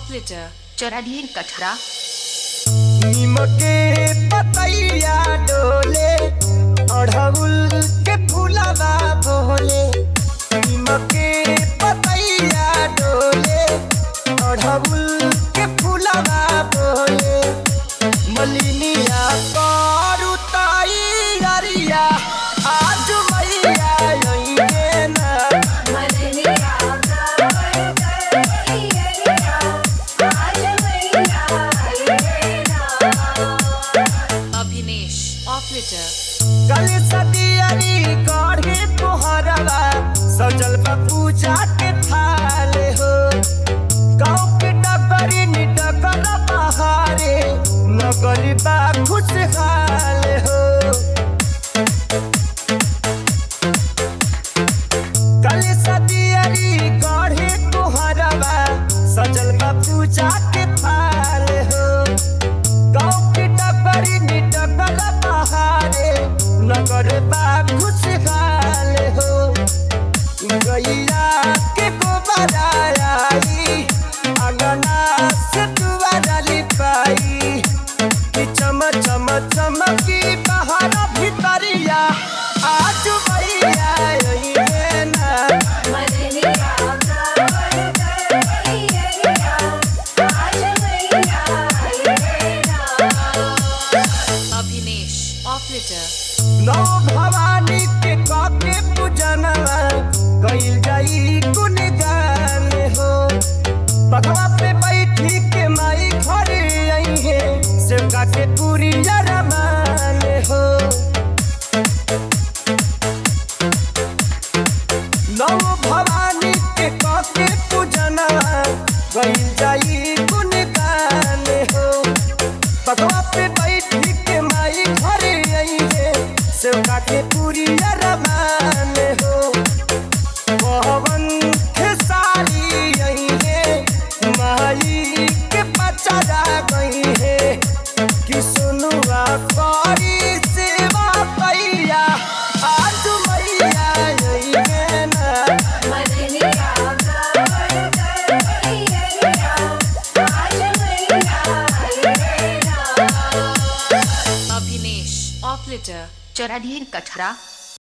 operator चौराडीह कठरा निमके पतैया डोले अढ़उल के फूलवा बोले निमके पतैया डोले अढ़उल के फूलवा बोले मलिनिया करू तैयारिया आज मैया अइहे ना अभिनेश ऑपरेटर कल सदियरी गढ़े तोहरवा सजल बा पूजा के थाल हो गाँव के डगरी निडगर बहारे नगरी बा खुशहाल हो कल सदियरी गढ़े तोहरवा सजल बा पूजा के थाल हो गाँव की डगरी निडगर बहारे नगर बा खुशहाल हो गैया के गोबर आई अंगना से दुआरा लिपाई कि चम चम चमकी बाहर भीतरिया आज भैया अइहे ना अभिनेश ऑपरेटर नौ भवानी के काके पूजनवा गइल जाई गुणगान हो बघवा पे बैठी के माई घर आई है सेवका के पूरी रमान हो नौ भवानी के काके पूजनवा गइल जाई गुणगान हो बगवा पे बैठी के माई घरे आई है सेवका के पूरी रमान हो पवन खेसारी आई है माई के पचरा गई है कि सुनुआ करी सेवा पैया आज मैया आई है ना अभिनेश ऑपरेटर चौराडीह कठरा